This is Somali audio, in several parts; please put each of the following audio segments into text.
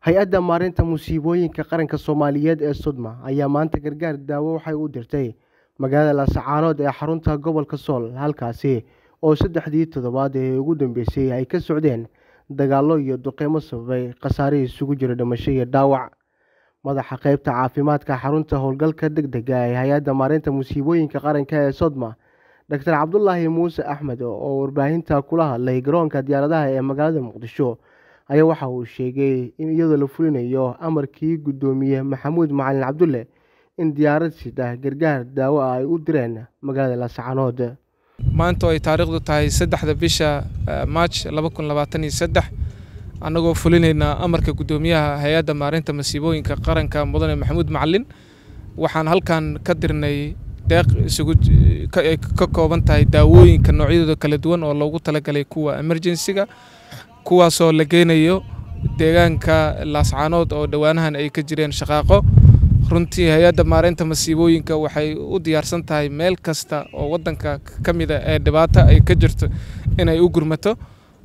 hay-adda maareynta musiibooyinka qaranka soomaaliyeed ee sodma ayaa maanta gargaar daawo waxay u dirtay magaalada laascaanood ee xarunta gobolka sool halkaasi oo saddexdii toddobaad ee ugu dambeysay ay ka socdeen dagaallo iyo duqeymo sababay khasaare isugu jira dhimasho iyo dhaawac madaxa qeybta caafimaadka xarunta howlgalka deg dega ee hay-adda maareynta musiibooyinka qaranka ee sodma doctor cabdulaahi muuse axmed oo warbaahinta kula hadlay garoonka diyaaradaha ee magaalada muqdisho ayaa waxa uu sheegay in iyadoo la fulinayo amarkii guddoomiye maxamuud macalin cabdulle in diyaarad sida gargaar daawo ah ay u direen magaalada laascaanood maanta oo ay taariikhdu tahay saddexda bisha maaj laba kun labaatan iyo saddex annagoo fulinaynaa amarka guddoomiyaha hay-adda maareynta masiibooyinka qaranka mudane maxamuud macalin waxaan halkan ka dirnay deeq isugu ka kooban tahay daawooyinka noocyadooda kala duwan oo loogu talagalay kuwa emerjensiga kuwaasoo la geynayo deegaanka laascaanood oo dhowaanahan ay ka jireen shaqaaqo runtii hay-adda maareynta masiibooyinka waxay u diyaarsan tahay meel kasta oo waddanka ka mida ee dhibaato ay ka jirto inay u gurmato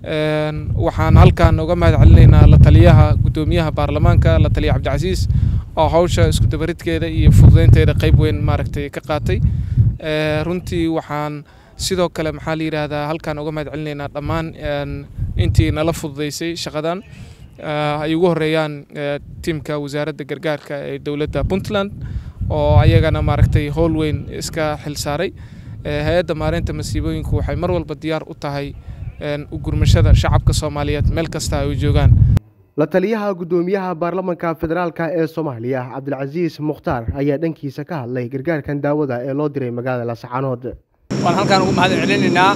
waxaan halkan uga mahad celinaynaa la taliyaha guddoomiyaha baarlamaanka la taliya cabdicasiis oo hawsha iskudabaridkeeda iyo fududeynteeda qayb weyn maaragtay ka qaatay runtii waxaan sidoo kale maxaa la yidhaahdaa halkan uga mahad celinaynaa dhammaan intii nala fududeysay shaqadan ay ugu horeeyaan tiimka wasaaradda gargaarka ee dowladda puntland oo ayagana maaragtay howl weyn iska xilsaaray hay-adda maareynta masiibooyinku waxay mar walba diyaar u tahay u gurmashada shacabka soomaaliyeed meel kasta ay joogaan la taliyaha guddoomiyaha baarlamanka federaalk ee soomaaliya cabdilcasiis mukhtaar ayaa dhankiisa ka hadlay gargaarkan daawada ee loo diray magaalada laascaanood waan halkaan ugu mahad celinaynaa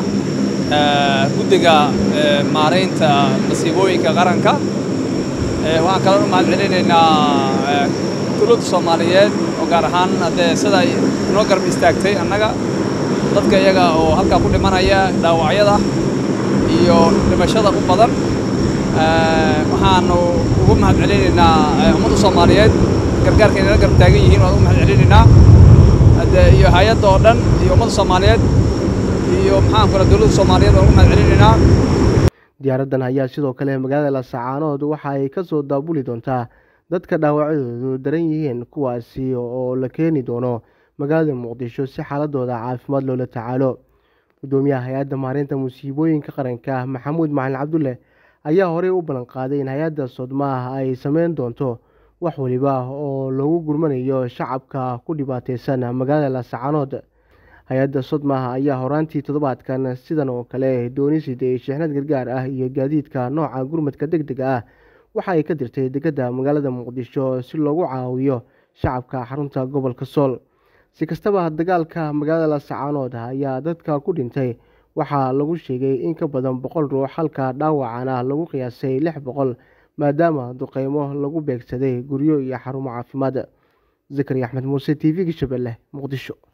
guddiga maareynta masiibooyinka qaranka waxaan kaloo u mahad celinaynaa dowladda soomaaliyeed oo gaar ahaan haddee sida ay inoo garab istaagtay annaga dadka iyaga oo halkaa ku dhimanaya dhaawacyada iyo dhimashada u badan waxaanu ugu mahad celinaynaa ummadda soomaaliyeed gargaarka inala garab taagan yihiin waan ugu mahad celinaynaa haddee iyo hay-adda oo dhan iyo ummadda soomaaliyeed iyo maxaan kula dowladda soomaaliyeed waan ugu mahad celinaynaa diyaaraddan ayaa sidoo kale magaalada laascaanood waxa ay ka soo daabuli doontaa dadka dhaawacyadoodu daran yihiin kuwaasi oo la keeni doono magaalada muqdisho si xaaladooda caafimaad loola tacaalo guddoomiyaha hay-adda maareynta musiibooyinka qaranka maxamuud macalin cabdulle ayaa horey u ballan qaaday in hay-adda sodmaah ay sameyn doonto wax waliba oo lagu gurmanayo shacabka ku dhibaateysan magaalada laascaanood hay-adda sodmaah ayaa horaantii toddobaadkan sidan oo kale doonisid ee sheexnad gargaar ah iyo gaadiidka nooca gurmadka deg dega ah waxa ay ka dirtay degada magaalada muqdisho si loogu caawiyo shacabka xarunta gobolka sool si kastaba dagaalka magaalada laascaanood ayaa dadka ku dhintay waxaa lagu sheegay in ka badan boqol ruux halka dhaawacana lagu qiyaasay lix boqol maadaama duqeymo lagu beegsaday guryo iyo xarumo caafimaad zakari axmed muuse t v-ga shabeelle muqdisho